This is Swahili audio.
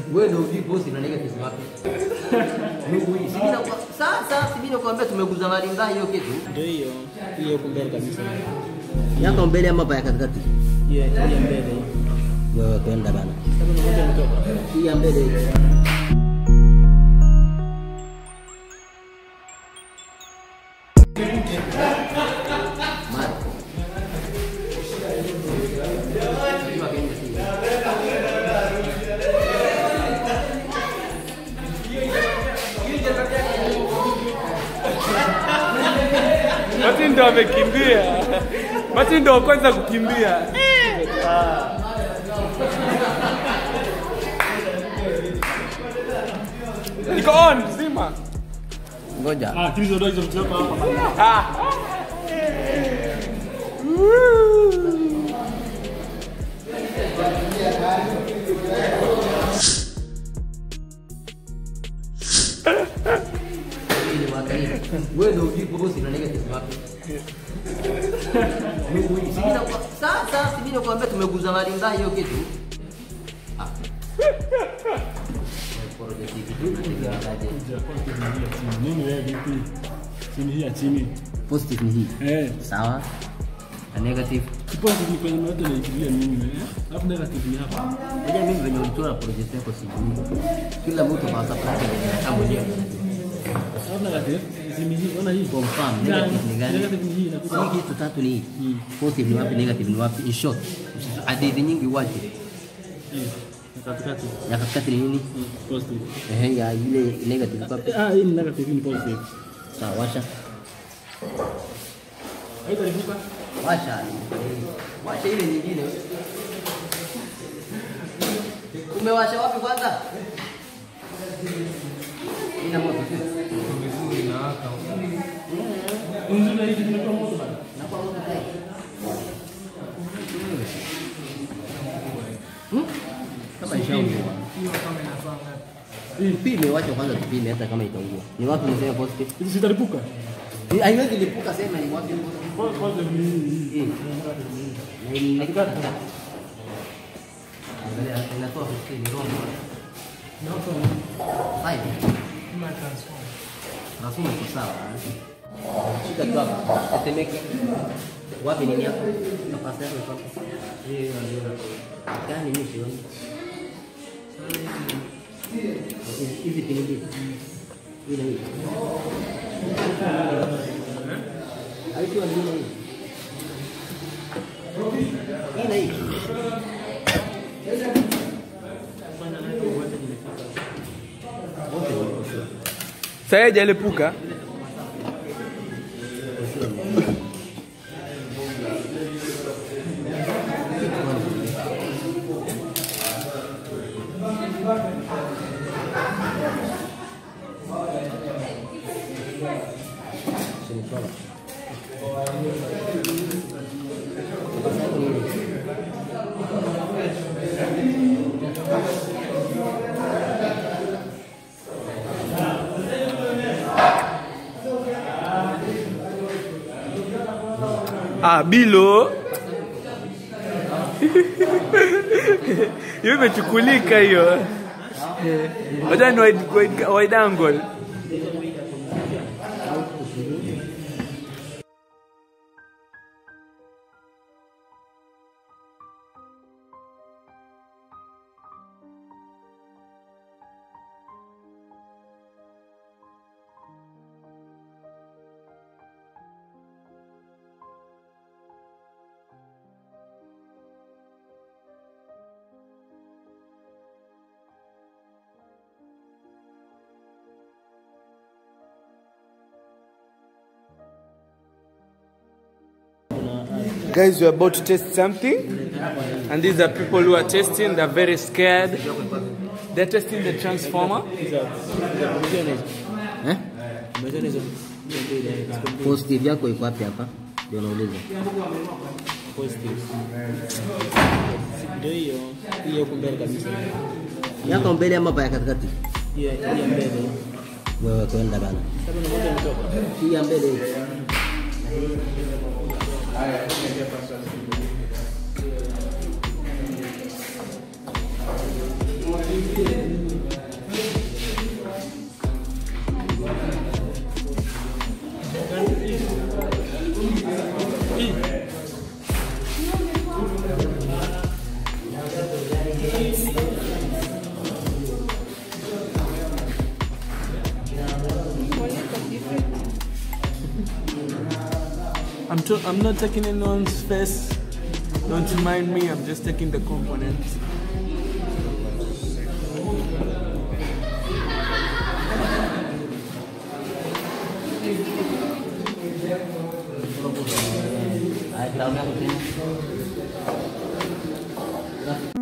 Wewe ndio ujui posti na negative wapi? Mungu hii. Sisi na sasa sisi nakwambia tumeguza mali mbaya hiyo kitu. Ndio hiyo. Hiyo huko mbele kabisa. Yako mbele ama hapa ya katikati? Hiyo hiyo mbele. Wewe kwenda bana. Sasa unakuja kutoka. Hii ya mbele hii. Mara. Mati ndo amekimbia. Mati ndo wa kwanza kukimbia. Niko on zima. Ngoja. Ah, tulizo ndio hizo vitu hapa. Hii ni mwaka hii. Wewe ndio ujui posti na negative wapi? Mungu hii. Sisi na sasa sisi nakwambia tumeguza mali mbaya hiyo kitu. Ah. Project hii kitu ni kiangaje? Nini wewe vipi? Chini hii ya chini. Positive ni hii. Eh. Sawa. Na negative. Kipozi ni kwenye mmoja na ikilia mimi eh. Alafu negative ni hapa. Unajua mimi venye ulichora project yako sijui. Kila mtu kwa sababu yake kama mwenyewe. Alafu negative chini hii. Ona hii. Kwa mfano negative ni gani? Negative ni hii inakuja. Hii kitu tatu ni hii. Positive ni wapi, negative ni wapi? In short, hadithi nyingi waje. Hii. Na katikati. Ya katikati ni nini? Mm, Positive. Ehe, ya ile negative kwa wapi? Ah, hii ni negative, hii ni positive. Sawa, washa. Haitalipuka. Washa. Washa ile nyingine. Umewasha wapi kwanza? Ina moto sio? Unzuri hii kimetoa moto bana. Inakuwa moto tayari. Hmm? Kama ishaungua. Pime, wacha kwanza tupime hata kama itaungua. Ni wapi unasema positive? Hizi zitalipuka. Ni- Haiwezi lipuka, sema ni wapi positive. Positive ni hii. Eh. Na ni negative. Angalia, inatoa 15 roho. Five. Nasoma iko sawa. Shika tu hapa. Tetemeke. Wapi nini hapo? Nafasi yako iko hapo. Hiyo ndio. Gani mimi sioni? Hizi- Hizi pini mbili. Hii na hii. Haikuwa nyingine hii. Hii na hii. Wote wako sawa. Sasa hajalipuka. Ah, bilo. Hiyo imechukulika hiyo. Wacha ni wide, wide, wide angle. Guys, we're about to test something. And these are people who are testing. They're very scared. They're testing the transformer. Eh? Positive yako iko wapi hapa? Ndio nauliza. Ndio hiyo. Hiyo huko mbele kabisa. Yako mbele ama hapa ya katikati? Hiyo hiyo mbele. Wewe kwenda bana. Sasa unakuja kutoka. Hii ya mbele hii. to- I'm not taking anyone's face. Don't mind me. I'm just taking the components. Ay, tahu aku terima.